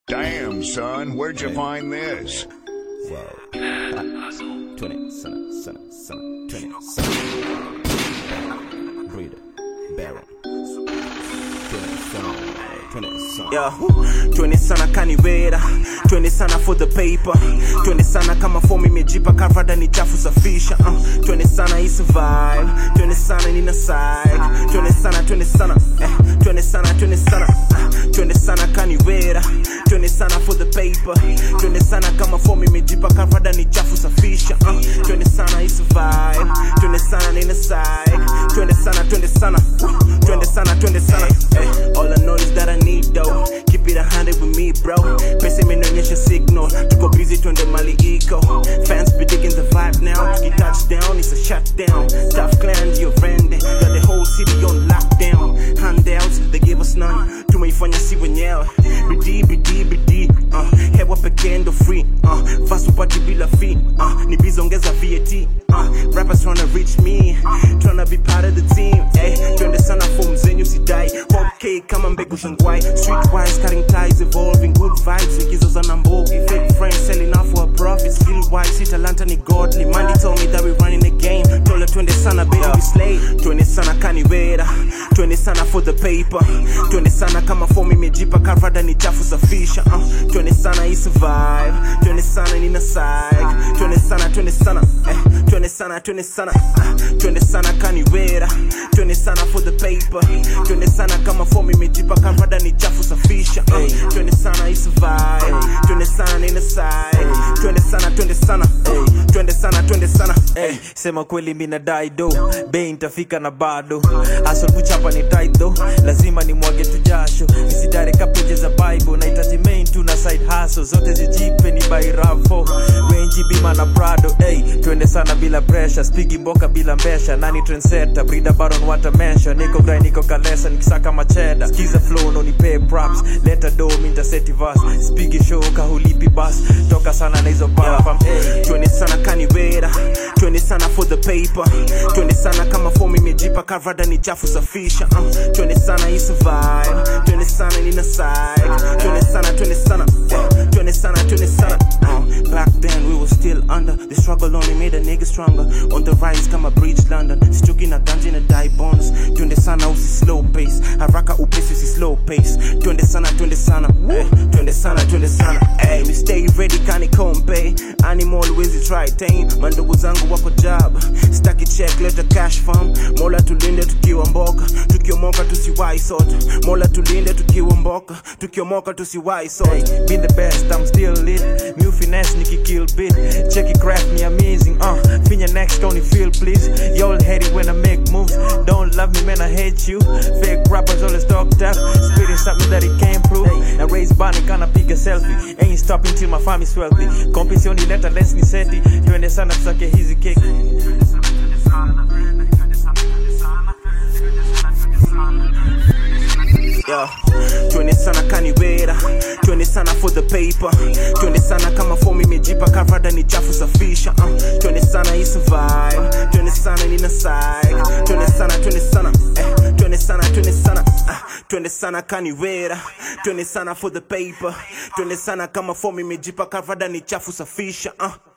Damn, son, where'd you find this? Whoa. Ah, 20, sana, sana, sana, 20, sana. Breeder, Baron. 20, sana, 20, sana. Yeah, 20 sana kaniwera 20 sana for the paper 20 sana kama fomu imejipa karvada ni chafu safisha uh, 20 sana hii survive 20 sana nina side 20 sana 20 sana eh, 20 sana 20 sana uh, 20 sana kaniwera 20 sana for the paper 20 sana kama fomu imejipa karvada ni chafu safisha uh, 20 sana hii survive 20 sana nina side 20 sana 20 sana uh, 20 sana 20 sana eh, all I know is that I need dough keep it a hundred with me bro pesa imenionyesha signal tuko busy twende mali iko fans be digging the vibe now tuki touchdown it's a shutdown tough clan your friend got the whole city on lockdown handouts they give us none tumeifanya si wenyewe bidii bidii bidii uh, hewa pekee ndo free uh, fast upati bila fee uh, ni bizongeza VAT uh, rappers tryna reach me tryna be part of the team eh, twende sana form zenyu sidai okay kama mbegu shangwai streetwise cutting ties evolving good vibes nikizoza na mbogi fake friends selling out for a profit skill wise si talanta ni godly Mandy told me that we running the game tola twende sana baby we slay twende sana kaniwera twende sana for the paper twende sana kama form imejipa karvada ni chafu safisha uh, twende sana hii survive twende sana nina side twende sana twende sana eh, twende sana twende sana uh, twende sana kaniwera twende sana for the paper twende sana kama form imejipa karvada ni chafu safisha uh, twende sana hii survive twende sana nina side twende sana twende sana eh, twende sana twende sana Hey, sema kweli mina dai do bei ntafika na bado asol kuchapa ni tight though lazima ni mwage tu jasho nisidare kapeje za bible nahitaji main tu na side hustle zote zijipe ni by rafo wenji bima na prado hey, twende sana bila pressure spigi mboka bila mbesha nani trendsetter brida baron watamensha niko grai niko kalesa nikisaka macheda skiza flow no nipe props leta do mintaseti vas spigi show kahulipi bas toka sana na hizo bafam hey. twende sana kaniwera twende sana for the paper twende sana kama fomu imejipa karvada ni chafu safisha uh, twende sana hii survive twende sana nina side twende sana twende sana eh, twende sana twende sana uh, back then we were still under the struggle only made a nigga stronger on the rise kama bridge london sichuki na ganji na die bonds twende sana usi slow pace haraka upesi usi slow pace twende sana twende sana eh, twende sana twende sana hey, we stay ready kani kompe animal wezi try tame mandugu zangu wako job staki check leta cash farm mola tulinde tukiwa mboka tukiomoka tusiwai sote mola tulinde tukiwa mboka tukiomoka tusiwai sote Hey, been the best, I'm still lit. New finesse, Nicky kill bit. Check it, craft me amazing. Uh, finger next, only feel please. Y'all hate it when I make moves. Don't love me, man, I hate you. Fake rappers always talk tough. Spitting something that he can't prove. And raise bunny, gonna pick a selfie. Ain't stopping till my family's wealthy. Competition, letter, less ni seti. Twende sana tusake hizi cake. Yeah. twende sana kaniwera twende sana for the paper twende sana kama fomu imejipa karvada ni chafu safisha uh, twende sana hii survive twende sana nina side twende sana twende sana eh, twende sana twende sana uh, twende sana kaniwera twende sana for the paper twende sana kama fomu imejipa karvada ni chafu safisha uh.